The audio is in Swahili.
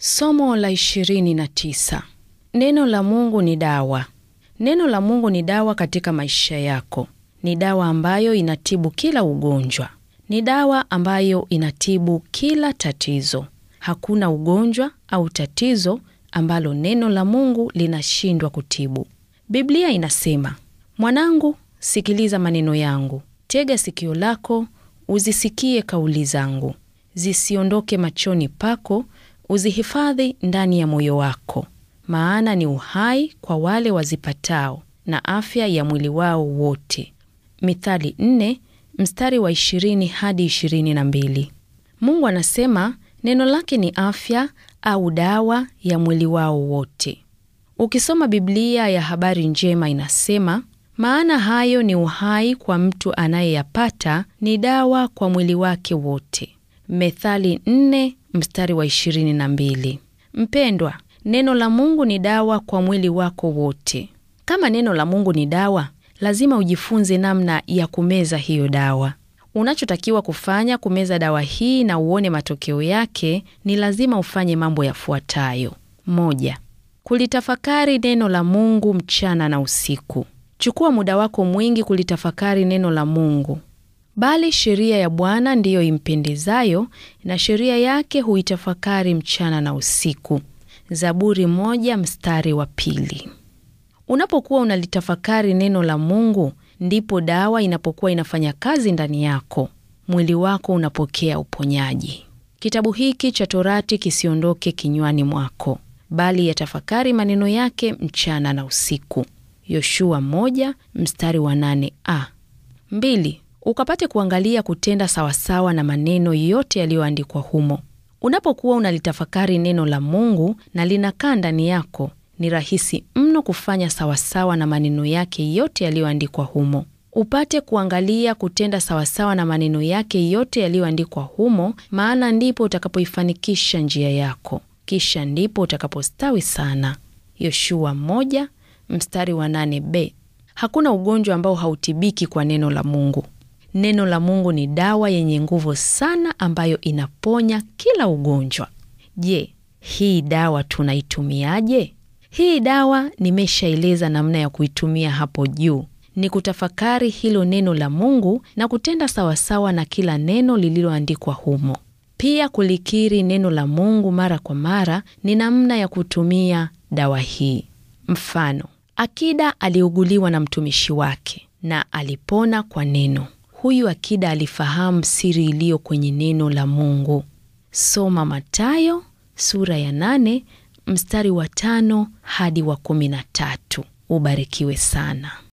Somo la ishirini na tisa. Neno la Mungu ni dawa. Neno la Mungu ni dawa katika maisha yako. Ni dawa ambayo inatibu kila ugonjwa. Ni dawa ambayo inatibu kila tatizo. Hakuna ugonjwa au tatizo ambalo neno la Mungu linashindwa kutibu. Biblia inasema, mwanangu, sikiliza maneno yangu, tega sikio lako uzisikie kauli zangu, zisiondoke machoni pako, uzihifadhi ndani ya moyo wako, maana ni uhai kwa wale wazipatao na afya ya mwili wao wote. Mithali nne mstari wa ishirini hadi ishirini na mbili. Mungu anasema neno lake ni afya au dawa ya mwili wao wote. Ukisoma Biblia ya habari njema inasema, maana hayo ni uhai kwa mtu anayeyapata, ni dawa kwa mwili wake wote. Methali nne mstari wa ishirini na mbili. Mpendwa, neno la Mungu ni dawa kwa mwili wako wote. Kama neno la Mungu ni dawa, lazima ujifunze namna ya kumeza hiyo dawa. Unachotakiwa kufanya kumeza dawa hii na uone matokeo yake, ni lazima ufanye mambo yafuatayo: moja, kulitafakari neno la Mungu mchana na usiku. Chukua muda wako mwingi kulitafakari neno la Mungu. Bali sheria ya Bwana ndiyo impendezayo, na sheria yake huitafakari mchana na usiku. Zaburi moja mstari wa pili. Unapokuwa unalitafakari neno la Mungu, ndipo dawa inapokuwa inafanya kazi ndani yako, mwili wako unapokea uponyaji. Kitabu hiki cha Torati kisiondoke kinywani mwako, bali yatafakari maneno yake mchana na usiku. Yoshua moja mstari wa nane a. Mbili, ukapate kuangalia kutenda sawasawa na maneno yote yaliyoandikwa humo. Unapokuwa unalitafakari neno la Mungu na linakaa ndani yako, ni rahisi mno kufanya sawasawa na maneno yake yote yaliyoandikwa humo. Upate kuangalia kutenda sawasawa na maneno yake yote yaliyoandikwa humo, maana ndipo utakapoifanikisha njia yako, kisha ndipo utakapostawi sana. Yoshua moja mstari wa nane b. Hakuna ugonjwa ambao hautibiki kwa neno la Mungu. Neno la Mungu ni dawa yenye nguvu sana ambayo inaponya kila ugonjwa. Je, hii dawa tunaitumiaje? Hii dawa nimeshaeleza namna ya kuitumia hapo juu. Ni kutafakari hilo neno la Mungu na kutenda sawasawa na kila neno lililoandikwa humo. Pia kulikiri neno la Mungu mara kwa mara ni namna ya kutumia dawa hii. Mfano, akida aliuguliwa na mtumishi wake na alipona kwa neno. Huyu akida alifahamu siri iliyo kwenye neno la Mungu. Soma Mathayo sura ya nane mstari wa tano hadi wa kumi na tatu. Ubarikiwe sana.